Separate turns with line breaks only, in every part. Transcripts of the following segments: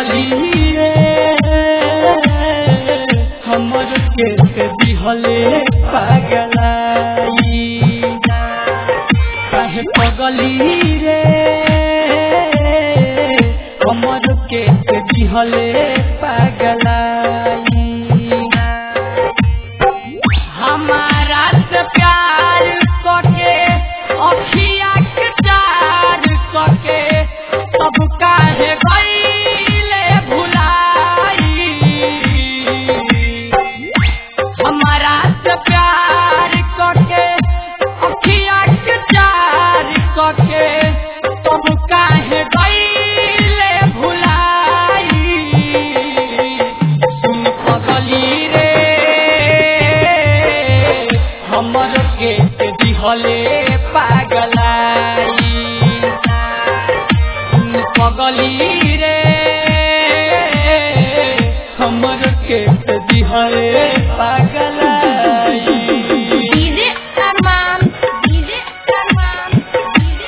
पगली रे हमर के से दिहले पागलाई काहे पगली रे हमर के से दिहले पागलाई हमारा से प्यार करके अखिया के चार करके सब काहे गईले भुलाई हमारा से प्यार करके अखिया के चार करके सब काहे गईले भुलाई सुन पगली रे हमर के दिहले पागलाई सुन पगली रे हमर के दिहले पागलाई
DJ Arman DJ Arman DJ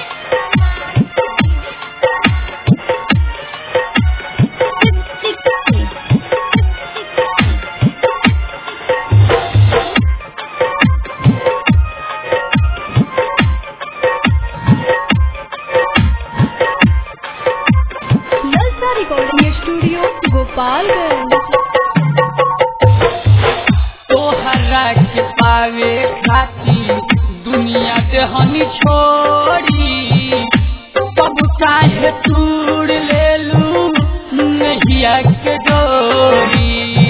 Nalsa recording studio Gopalganj
तोहरा के पावे खातिर दुनिया देहनी छोड़ी सब चाहे तूड़ ले लू नहिया के डोरी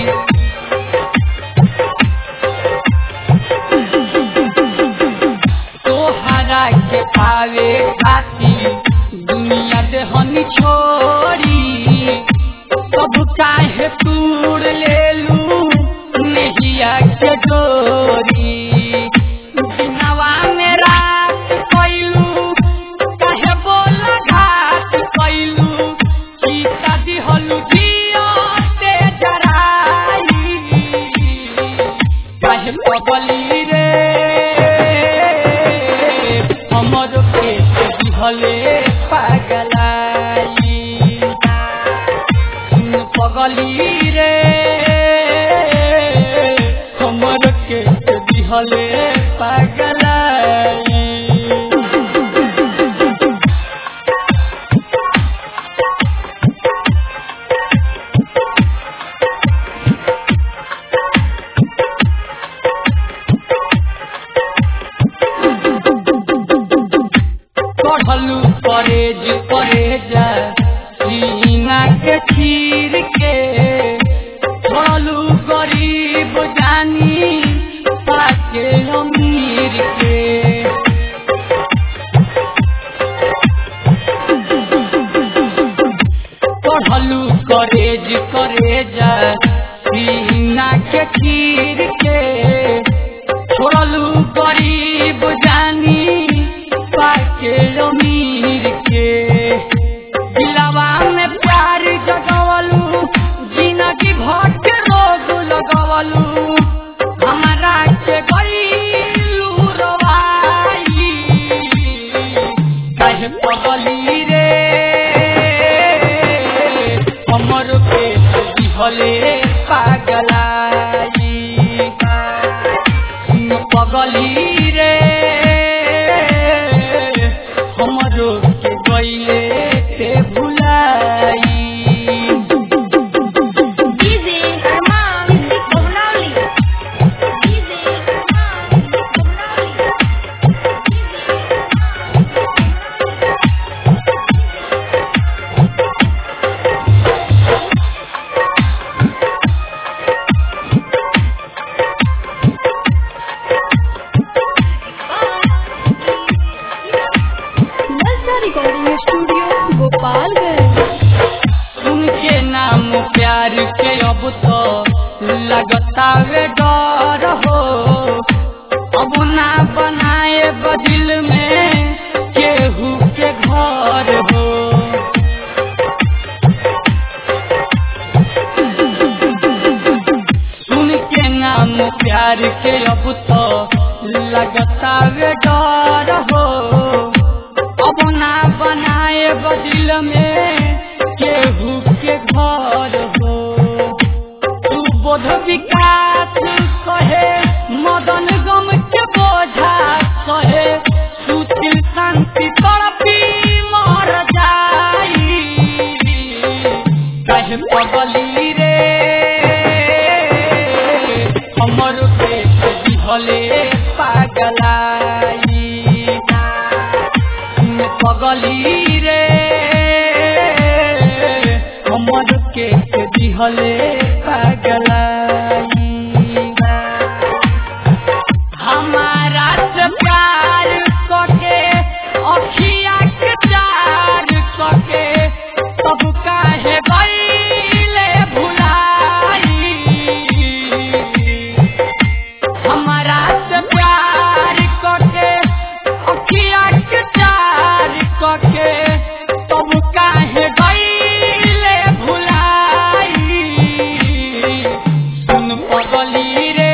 तोहरा के पावे खातिर दुनिया देहनी छोड़ी सब चाहे तूड़ ले लू नहिया के डोरी दिनवा में रात कैलू काहे बोल घाट कैलू सीता दिहलू जियो ते जराई काहे पगली रे हमर के दिहले पागलाई सुन पगली रे हमर के दिहले पागलाई चढ़लू परेज परेजा सीना के चीर के छोड़लू गरीब जानी पाके अमीर के चढ़लू करेज करेजा सीना के चीर के छोड़लू गरीब जानी पाके अमीर के दिलवा में प्यार जगवलू जिंदगी भर के रोग लगवलू हमारा के गईलू रवाई काहे पगली रे हमर पे दिहले पागलाई सुन पगली रे हमरो के गईले ते भुलाई
DJ Arman Komnali DJ Arman Komnali
Nalsa recording studio Gopalganj
उनके नाम प्यार के अब तो लगता वे डर हो अब ना बनाए बदिल में केहू के घर हो सुन के नाम प्यार के अब तो लगता वे डर हो अब ना बनाए बदिल में केहू के घर दिहले पागलाई हमारा से प्यार कके अखिया के चार कके सब काहे गईले भुलाई हमारा से प्यार कके अखिया के चार कके सब काहे गईले भुलाई सुन पगली रे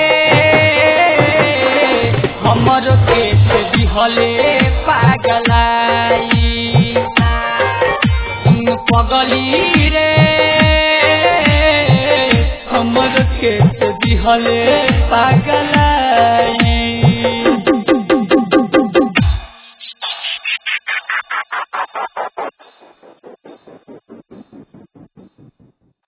हमर के दिहले पागलाई सुन पगली रे हमर के दिहले पागलाई